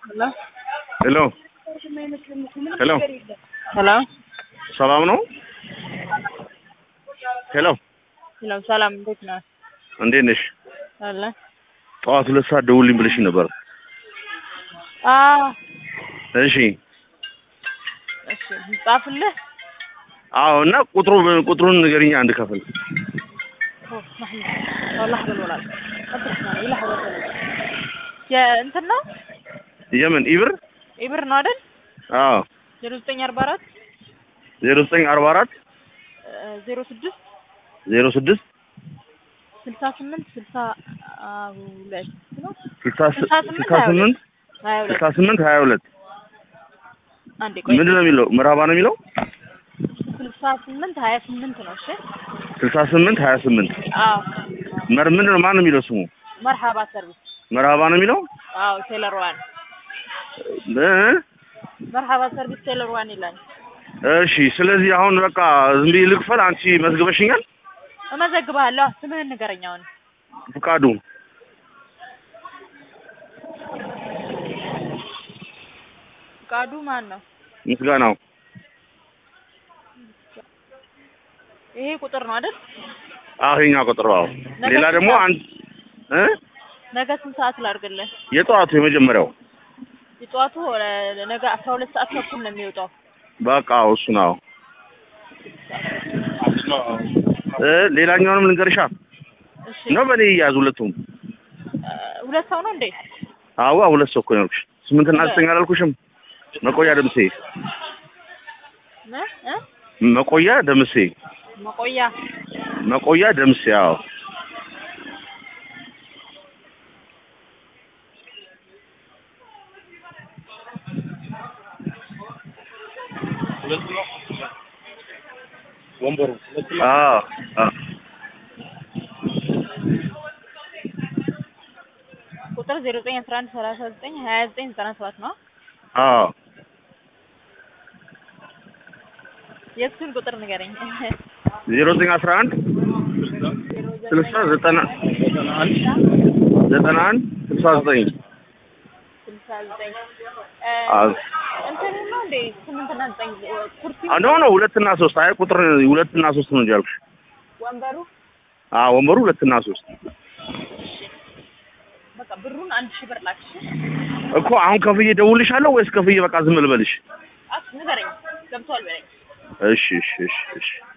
Hello? ሄሎ ሄሎ Hello? ሰላም ነው? ሄሎ Hello, ሰላም እንዴት ነህ? እንዴት ነሽ? አለ ጠዋት ሁለት ሰዓት ደውልኝ ብለሽኝ ነበር። አ እሺ እሺ ጻፍልህ አዎ። እና ቁጥሩ ቁጥሩን ንገሪኝ አንድ ከፍል ኦ ማህመድ والله بالولاد قدسنا ይላህ ወሰለ የእንትን ነው የምን ኢብር? ኢብር ነው አይደል? አዎ 0944 ዜሮ ዘጠኝ አርባ አራት 06 ዜሮ ስድስት 68 62 ነው ስልሳ ስልሳ ስምንት ስልሳ ስምንት 22 ስልሳ ስምንት ሀያ ሁለት አንዴ ቆይ ምንድን ነው የሚለው? ምዕራባ ነው የሚለው? 68 28 ነው እሺ ስልሳ ስምንት ሀያ ስምንት አዎ መር ምንድን ነው ማን ነው የሚለው ስሙ? መርሐባ ሰርቪስ መርሃባ ነው የሚለው? አዎ ቴለር ዋን እ? መርሐባ ሰርቪስ ቴለር ዋን ይላል እሺ ስለዚህ አሁን በቃ ዝም ብዬ ልክፈል። አንቺ መዝግበሽኛል? እመዘግብሃለሁ ስምህን ንገረኝ አሁን ፍቃዱ ፍቃዱ ማን ነው ምስጋናው ይሄ ቁጥር ነው አይደል አዎ የኛ ቁጥር አዎ። ነገ ሌላ ደግሞ ስንት አንድ እ ነገ ስንት ሰዓት ላድርግልህ የጠዋቱ የመጀመሪያው የጠዋቱ እ፣ ነገ አስራ ሁለት ሰዓት ተኩል ነው የሚወጣው በቃ አዎ እሱ ነው። እ ሌላኛውንም ልንገርሻ እሺ ነው በኔ ይያዝ ሁለቱም። እ፣ ሁለት ሰው ነው እንዴ አዋ ሁለት ሰው እኮ ነው ያልኩሽ። ስምንትና ዘጠኝ አላልኩሽም? መቆያ ደምሴ እ እ መቆያ ደምሴ መቆያ መቆያ ደምሴ አዎ ወንበሩ አዎ አዎ ቁጥር ዜሮ ዘጠኝ አስራ አንድ ሰላሳ ዘጠኝ ሀያ ዘጠኝ ዘጠና ሰባት ነው አዎ የእሱን ቁጥር ንገረኝ ዜሮ ዘጠኝ አስራ አንድ ስልሳ ዘጠና ዘጠና አንድ ስልሳ ዘጠኝ ስልሳ ዘጠኝ አዎ እንትን ነው እንዴ ስምንትና ዘጠኝ ኩርሲ ኖ ኖ ሁለትና ሶስት አይ ቁጥር ሁለትና ሶስት ነው እንጂ ያልኩሽ። ወንበሩ አዎ ወንበሩ ሁለትና ሶስት በቃ ብሩን አንድ ሺህ ብር ላክሽ እኮ አሁን ከፍዬ ደውልሻለሁ ወይስ ከፍዬ በቃ ዝም ልበልሽ? አስ ንገረኝ ገብቷል በለኝ እሺ እሺ እሺ እሺ